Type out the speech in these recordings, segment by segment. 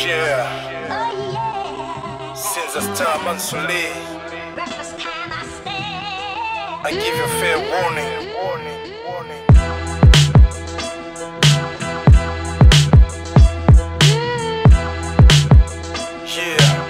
Yeah, Oh yeah. since the star Mansuli, Breakfast time I stand. I give you fair warning. Warning, warning. Yeah.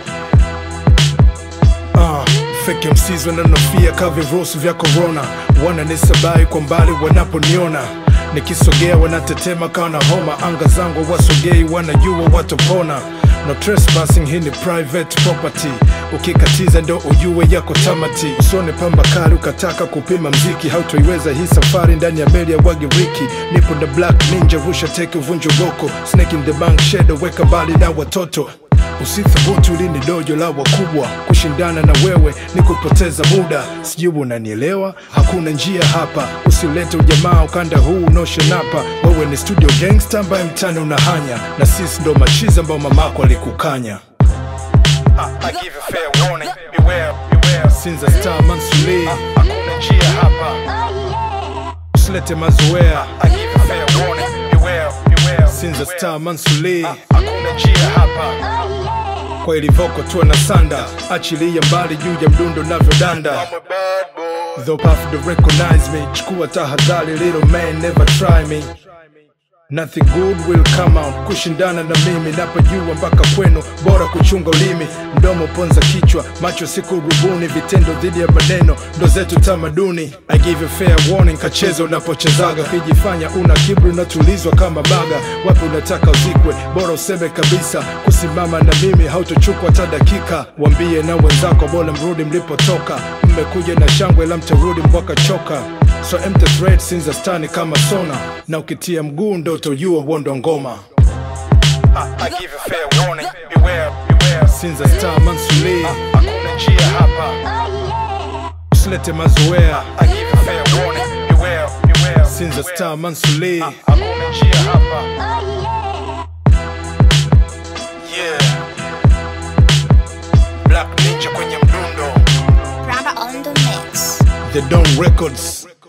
Uh, fake MCs wananofia ka virusi vya corona, wananisabai kwa mbali wanaponiona nikisogea wanatetema kawa na homa, anga zangu wasogei, wanajua watopona. No trespassing, hii ni private property. Ukikatiza ndo ujue yako tamati. Usone pamba kali ukataka kupima mziki, hautoiweza hii safari ndani ya meli ya Wagiriki. Nipo the black ninja, rusha teke, uvunje goko, snake in the bank, shadow, weka mbali na watoto Usithubutu lini dojo la wakubwa kushindana na wewe ni kupoteza muda, sijui unanielewa? Hakuna njia hapa, usilete ujamaa ukanda huu unaoshenapa. Wewe ni studio gangster ambaye mtani unahanya, na sisi ndo machizi ambao mamako alikukanya. I give you fair warning, beware, beware. Since the star Mansuli, hakuna njia hapa, Oh yeah. usilete mazoea. I give you fair warning, beware, beware. Since the star Mansuli, hakuna njia hapa Oh yeah. kwa ilivoko tuwe na sanda, achilia mbali juu ya mdundo navyodanda. Though path to recognize me, chukua tahadhari, little man never try me. Nothing good will come out kushindana na mimi, napojua mpaka kwenu, bora kuchunga ulimi, mdomo ponza kichwa, macho siku rubuni, vitendo dhidi ya maneno ndo zetu tamaduni. I give you fair warning, kacheza unapochezaga, ukijifanya una kiburi unatulizwa kama baga. Wapi unataka uzikwe, bora useme kabisa, kusimama na mimi hautochukua hata dakika. Wambie na wenzako, bora mrudi mlipotoka, mmekuja na shangwe la mtarudi mpaka choka So empty thread since the stani kama sona na ukitia mguu ndo utojua huondo ngoma I, I give you fair warning, beware, beware. Since the star Mansuli, hakuna njia hapa, Oh yeah. usilete mazoea. I give you fair warning, beware, beware. Since the star Mansuli, hakuna njia hapa. Oh yeah. Yeah. Black Ninja kwenye mdundo, Ramba on the mix. The Don Records.